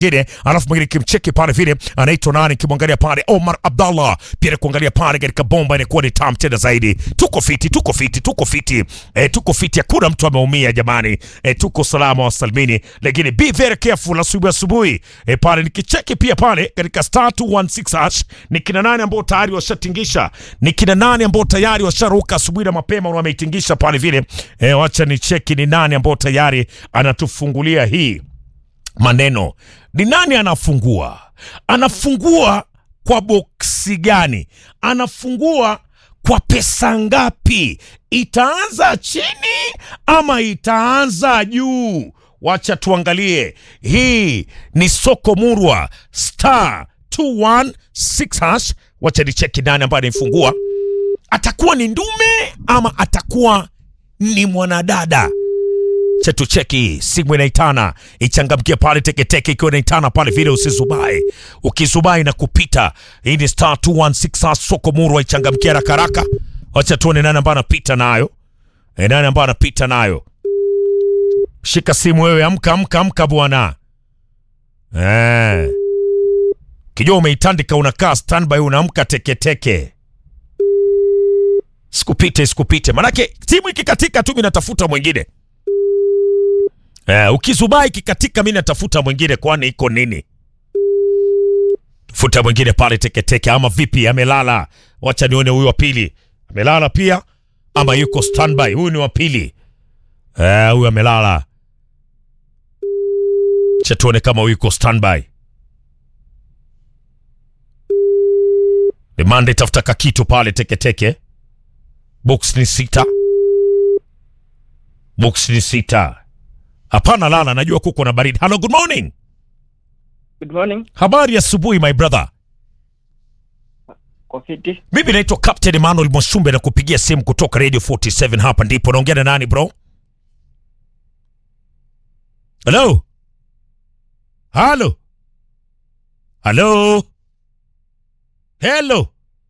mwingine alafu mwingine kimcheki pale vile anaitwa nani kimwangalia pale Omar Abdallah pia kuangalia pale katika bomba inakuwa ni tam tena zaidi tuko fiti tuko fiti tuko fiti e, tuko fiti hakuna mtu ameumia jamani e, tuko salama wa salmini lakini be very careful asubuhi asubuhi e, pale nikicheki pia pale katika star 216 hash ni kina nani ambao tayari washatingisha ni kina nani ambao tayari washaruka asubuhi na mapema na wameitingisha pale vile e, wacha ni cheki ni nani ambao tayari anatufungulia hii maneno ni nani anafungua anafungua kwa boksi gani anafungua kwa pesa ngapi itaanza chini ama itaanza juu wacha tuangalie hii ni soko murwa star 216 hash wacha nicheki nani ambaye anaifungua atakuwa ni ndume ama atakuwa ni mwanadada chetu cheki simu inaitana ichangamkie pale teketeke ikiwa inaitana pale vile usizubai ukizubai na kupita hii ni star 216 soko murwa ichangamkie haraka haraka wacha tuone nani ambaye anapita nayo e, nani ambaye anapita nayo shika simu wewe amka amka amka bwana eh kijua umeitandika unakaa standby unaamka teketeke sikupite sikupite manake timu ikikatika tu mi natafuta mwingine Eh, ukizubai kikatika mi natafuta mwingine kwani iko nini futa mwingine pale teketeke ama vipi amelala wacha nione huyu wa pili amelala pia ama yuko standby huyu ni wa pili eh, huyu amelala cha tuone kama huyu yuko standby demande tafuta kakitu pale teketeke box ni sita box ni sita hapana lala najua kuko na baridi hello good morning Good morning. habari ya asubuhi my brother Kwa fiti. mimi naitwa captain emmanuel mwashumbe na kupigia simu kutoka radio 47 hapa ndipo naongea na nani bro halo halo halo helo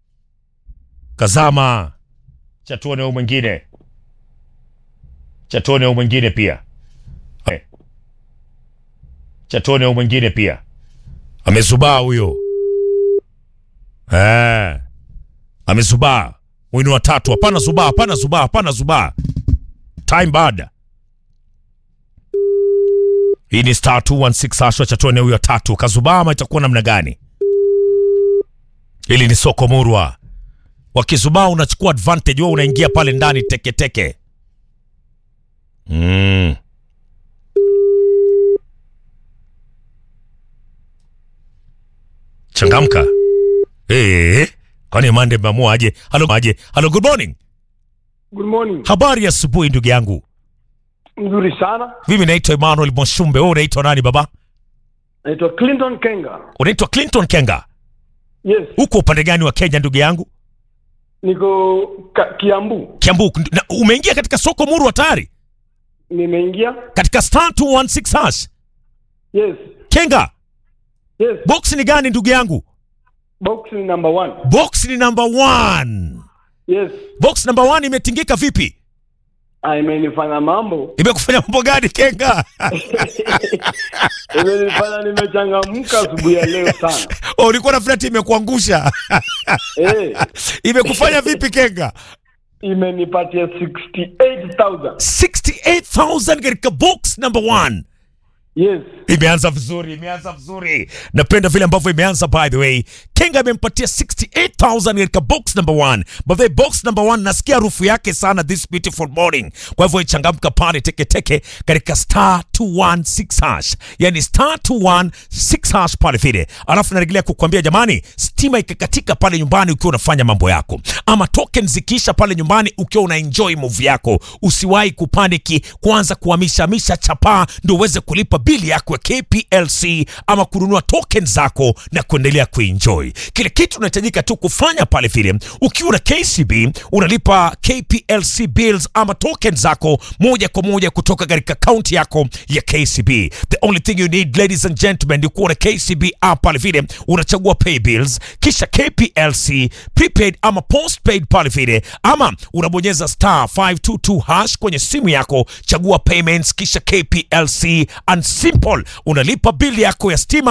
kazama chatuone huyu mwingine chatuone huyu mwingine pia Eh. chatuone huyu mwingine pia amezubaa huyo Eh. Amezubaa. Huyu ni watatu. Hapana zubaa, hapana zubaa, hapana zubaa. Time bad. Hii ni star 216 ashwa cha tuone huyo tatu. Kazubaa ama itakuwa namna gani? Hili ni soko murwa. Wakizubaa unachukua advantage, wewe unaingia pale ndani teke teke. Mm. Changamka. Eh, kwani mande mmeamua aje? Halo aje? Halo, good morning. Good morning. Habari ya asubuhi ndugu yangu. Mzuri sana. Mimi naitwa Emmanuel Mwashumbe. Wewe unaitwa nani baba? Naitwa Clinton Kenga. Unaitwa Clinton Kenga. Yes, Uko upande gani wa Kenya ndugu yangu? niko ka, Kiambu. Kiambu. Na umeingia katika soko murwa tayari? Nimeingia. Katika star 216 hash. Yes, Kenga, yes. box ni gani ndugu yangu? Box ni number one. Box ni number one. Yes. Box number one imetingika vipi? Ah, imenifanya mambo. Imekufanya mambo gani Kenga? Imenifanya nimechangamka asubuhi ya leo sana. Oh, ulikuwa na flati imekuangusha. Eh, Imekufanya vipi Kenga? imenipatia 68,000. 68,000 katika box number one. Yes. Imeanza vizuri, imeanza vizuri. Napenda vile ambavyo imeanza by the way. Kenga amempatia 68,000 katika box number one. By the way, box number one nasikia harufu yake sana this beautiful morning. Kwa hivyo ichangamka pale teke teke katika star 216 hash. Yani star 216 hash pale vile. Alafu narejelea kukuambia jamani, stima ikikatika pale nyumbani ukiwa unafanya mambo yako. Ama token zikiisha pale nyumbani ukiwa una enjoy movie yako. Usiwahi kupaniki kuanza kuhamisha hamisha chapaa ndio uweze kulipa bili yako ya KPLC ama kununua token zako na kuendelea kuenjoy. Kile kitu unahitajika tu kufanya pale vile, ukiwa na KCB unalipa KPLC bills ama token zako moja kwa moja kutoka katika akaunti yako ya KCB. The only thing you need ladies and gentlemen ni kuwa na KCB app pale vile, unachagua pay bills kisha KPLC prepaid ama postpaid pale vile, ama unabonyeza star 522 hash kwenye simu yako, chagua payments kisha KPLC and simple unalipa bili yako ya stima